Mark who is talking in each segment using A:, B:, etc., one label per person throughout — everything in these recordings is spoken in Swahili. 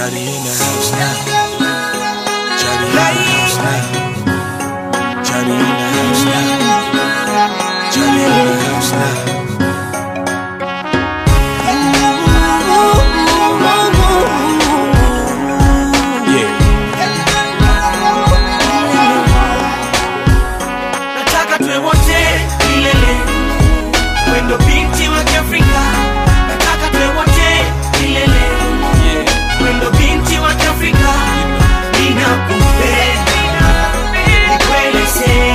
A: Johnny in the house now. Johnny in the house now. Johnny in the house now. Johnny in the house now. Yeah.
B: nataka tuwe wote milele wendo binti wa kiafrika nataka tuwe wote milele wendo binti wa kiafrika ninakupenda nikweleze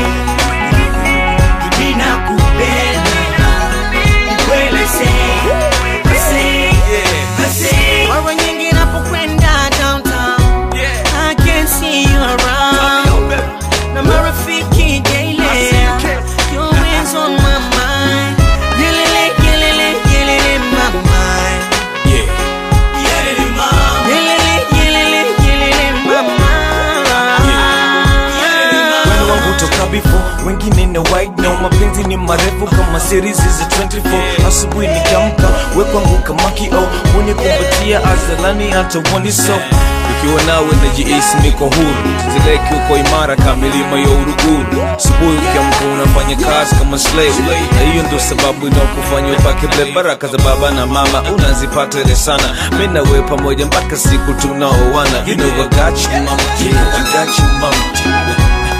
B: ninakupenda nikweleze Ase, ase. Mara nyingi napokwenda downtown I can see you around na marafiki daily Your hands on my mind Yelele, yelele, yelele, my mind
A: Yeah.
B: Yelele, mama Yelele, yelele, yelele, my mind
A: Wenu wangu toka before wengine ni white no mapenzi ni marefu kama series za 24 asubuhi nikiamka we kwangu kama kio unikumbatia azalani hata uoni so ukiwa nawe najihisi niko huru zileki uko imara kama milima ya uruguru asubuhi ukiamka unafanya kazi kama slave na hiyo ndo sababu inaokufanya upake ble baraka za baba na mama unazipata ile sana mi na we pamoja mpaka siku tunaoana you know I got you mama you know I got you mama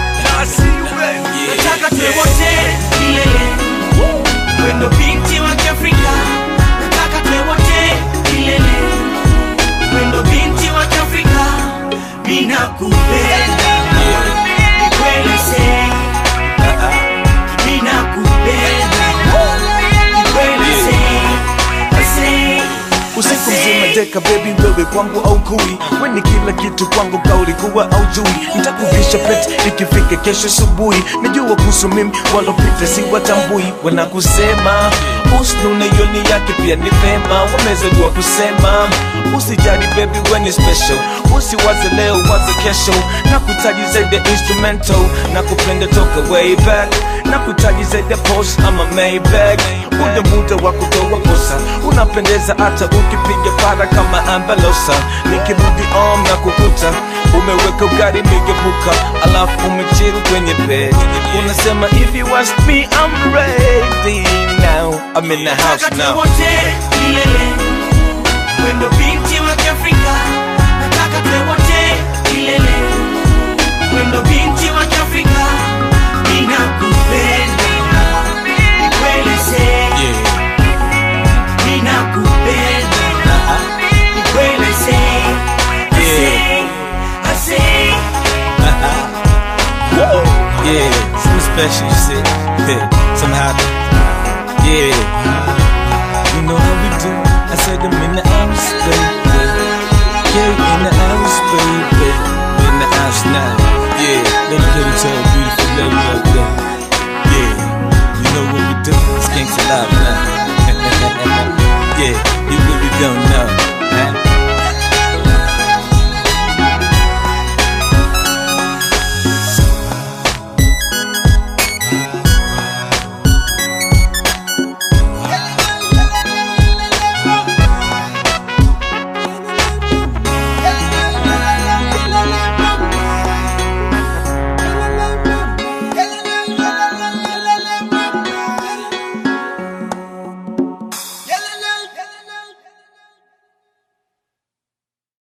B: Nataka tuwe wote milele Wendo binti wa kiafrika Nataka tuwe wote milele Wendo binti wa kiafrika Ninakupenda Nikweleze Ninakupenda Nikweleze Ase,
A: usiku mzima deka baby wewe kwangu au kui weni kila kitu kwangu kaulikuwa au jui ntakuvisha pete ikifika kesho asubuhi najua kuhusu mimi walopita si watambui wanakusema usnune yoni yake pia ni vema wamezaliwa kusema usijali baby weni special usiwaze leo waze kesho na kutaji zaidi ya instrumental na kupenda toka way back na kutaji zaidi ya post ama maybag muda muda wa kutoa kosa unapendeza hata ukipiga para kama ambalosa nikirudi om na kukuta umeweka ugari migebuka alafu umechiru kwenye bed unasema if you ask me I'm ready now I'm in the house
B: Nataka tuwe
A: now
B: wote milele Wendo binti wa kiafrika Nataka tuwe wote milele Wendo binti wa kiafrika Ninakupenda Nikweleze
A: yeah.
B: Ninakupenda Nikweleze Ase, ase
A: Yeah, something special, you see. Yeah, something happen. Yeah, you know how we do. I said I'm in the house, baby. Yeah, in the house, baby. In the house now. Yeah, let me get it to a beautiful lady up there. Yeah, you know what we do. It's gangsta live now. yeah, you really don't know.